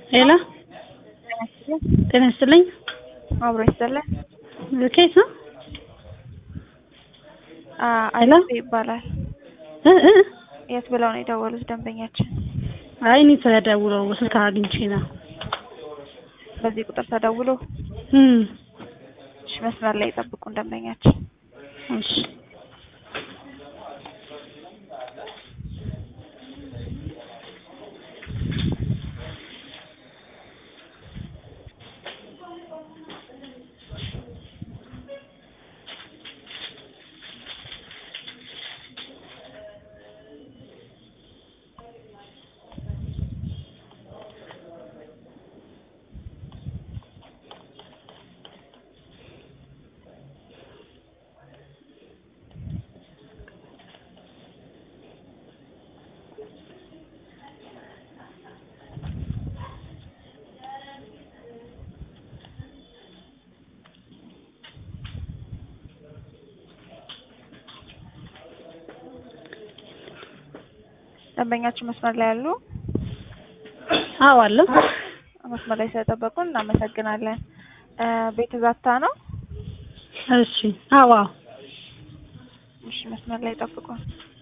ሄሎ ጤና ይስጥልኝ። አብሮ ይስጥልን። ከየት ነው? ሄሎ አዲስ ይባላል። እ እ የት ብለው ነው የደወሉት ደንበኛችን? አይ እኔ ተደውለው ስልክ አግኝቼ ነው። በዚህ ቁጥር ተደውሎ እም እሺ፣ መስመር ላይ ይጠብቁን ደንበኛችን። እሺ ደንበኛችን መስመር ላይ ያሉ አዎ አለ። መስመር ላይ ስለጠበቁን እናመሰግናለን። እ ቤት ዛታ ነው? እሺ አዎ አዎ እሺ፣ መስመር ላይ ጠብቁን።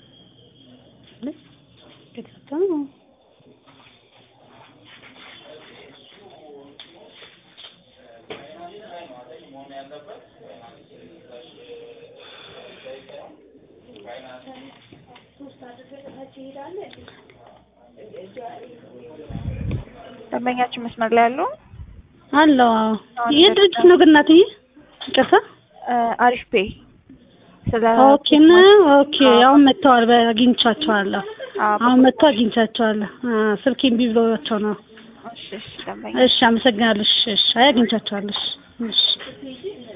ደንበኛችን መስመር ላይ ያሉ አለው አዎ። ይህ ድርጅት ነው ግን እናትዬ? ይቅርታ እ አሪፍ ፔ ስለ ኦኬ ነው ኦኬ። አሁን መጥተዋል፣ አግኝቻቸዋለሁ። አዎ፣ አሁን መጥተው አግኝቻቸዋለሁ። አ ስልኬ እምቢ ብሎቸው ነው። እሺ፣ እሺ ደንበኛ እሺ አመሰግናለሁ። እሺ እሺ አይ አግኝቻቸዋለሁ። እሺ እሺ